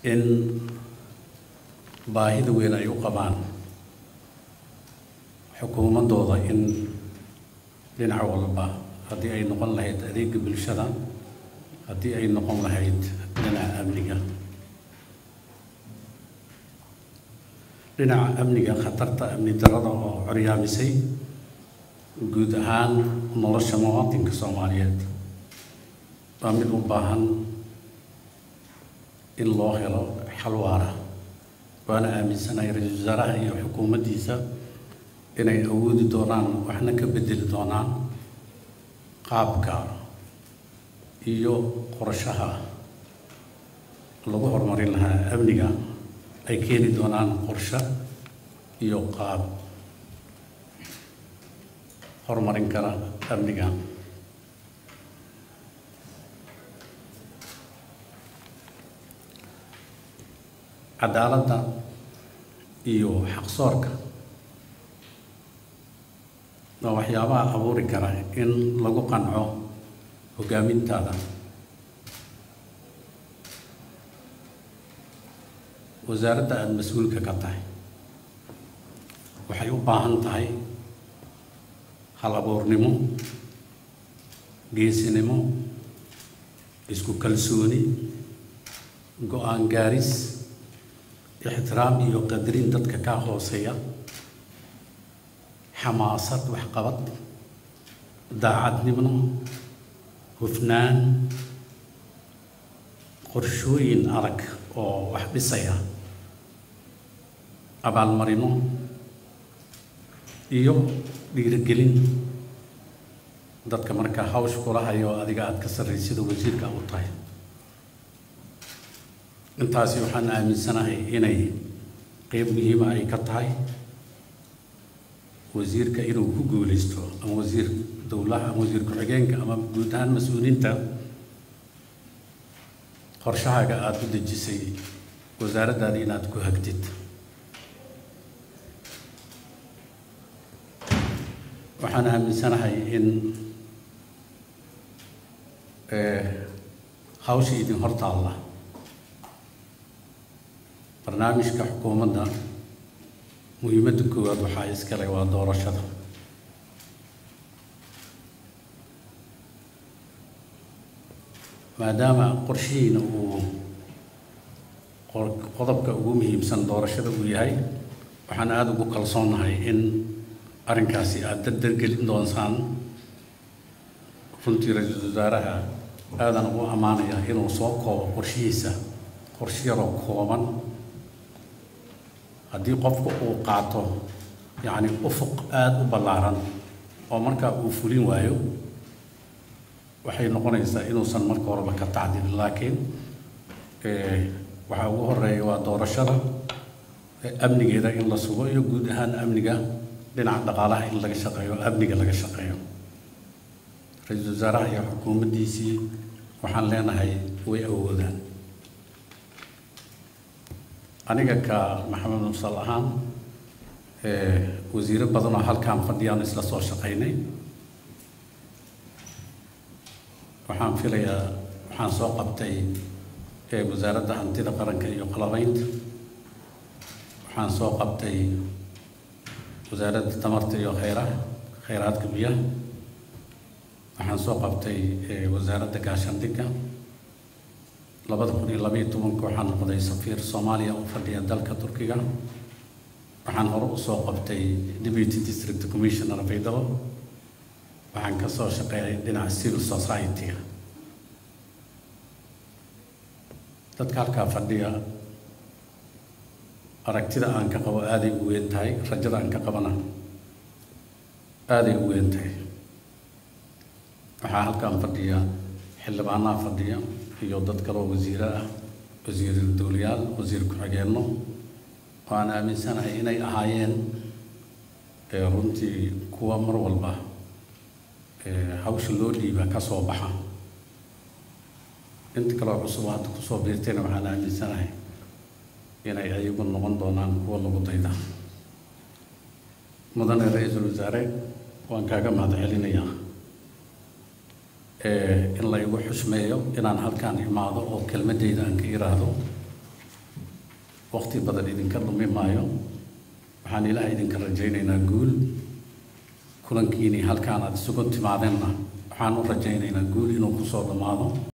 in baahida weyn ay u qabaan xukuumaddooda in dhinac walba haddii ay noqon lahayd adeega bulshada haddii ay noqon lahayd dhinaca amniga dhinaca amniga khatarta amni darada oo coryaamisay guud ahaan nolosha muwaadinka soomaaliyeed waa mid u baahan in loo helo xal waara waana aaminsanahay ra-iisul wasaaraha iyo xukuumaddiisa inay awoodi doonaan waxna ka bedeli doonaan qaabka iyo qorshaha lagu horumarin lahaa amniga ay keeni doonaan qorshe iyo qaab horumarin kara amniga cadaaladda iyo xaqsoorka waa waxyaabaha abuuri kara in lagu qanco hogaamintaada wasaaradda aada mas-uulka ka tahay waxay u baahan tahay hal abuurnimo geesinimo isku kalsooni go-aan gaaris ixtiraam iyo qadarin dadka kaa hooseeya xamaasad waxqabad daacadnimo hufnaan qorshooyin adag oo wax dhisaya abaalmarino iyo dhiirigelin dadka markaa hawsh kula hayo adiga aada ka sarraysida wasiirka u tahay intaasi waxaan aaminsanahay inay qeyb muhiima ay ka tahay wasiirka inuu ku guuleysto ama wasiir dowlaha ama wasiir ku-xigeenka ama guud ahaan mas-uuliinta qorshahaaga aada u dejisay wasaaraddaada inaad ku hagtid waxaan aaminsanahay in hawsha idin hortaalla barnaamijka xukuumadda muhiimadda koowaad waxaa iskale waa doorashada maadaama qorshihiina uu qodobka ugu muhiimsan doorashada uu yahay waxaan aada ugu kalsoonnahay in arrinkaasi aada dardargelin doonsaan runtii ra-iisul wasaaraha aadan ugu ammaanaya inuu soo koobo qorshihiisa qorshe yaroo kooban haddii qofku uu qaato yacni ufuq aada u ballaaran oo markaa uu fulin waayo waxay noqonaysaa inuusan marka horeba ka tacdin laakiin waxaa ugu horeeya waa doorashada amnigeeda in la sugo iyo guud ahaan amniga dhinaca dhaqaalaha in laga shaqeeyo amniga laga shaqeeyo ra-iisul wasaaraha iyo xukuumaddiisii waxaan leenahay way awoodaan aniga ka maxamed musal ahaan wasiiro badanoo halkaan fadhiyaan isla soo shaqaynay waxaan filayaa waxaan soo qabtay wasaaradda hantida qaranka iyo qalabaynta waxaan soo qabtay wasaaradda tamarta iyo kheyraha kheyraadka biyaha waxaan soo qabtay wasaaradda gaashaandhigga labada kun iyo labaiyo tobanka waxaan noqday safiir soomaaliya u fadhiya dalka turkiga waxaan hore usoo qabtay deputy district commissioner baydhabo waxaan ka soo shaqeeyay dhinaca civil society-ga dadka halkaa fadhiya aragtida aan ka qabo aaday u weyn tahay rajada aan ka qabana aaday u weyn tahay waxaa halkaan fadhiya xildhibaanaha fadhiya iyo dad kaloo wasiiro ah wasiir dowlayaal wasiir ku-xigeenno oo aan aaminsanahay inay ahaayeen runtii kuwa mar walba hawsha loo dhiiba ka soo baxa inta kaloo cusub hadda kusoo biirtayna waxaan aaminsanahay inay ayagu noqon doonaan kuwa lagu dayda mudane ra-iisul wasaare waan kaaga mahad celinayaa in la igu xushmeeyo inaan halkaan imaado oo kelmadeyda aan ka iraahdo waqti badan idinka dhumi maayo waxaan ilaah idinka rajaynaynaa guul kulankiinii halkaan aad isugu timaadeenna waxaan u rajaynaynaa guul inuu kusoo dhammaado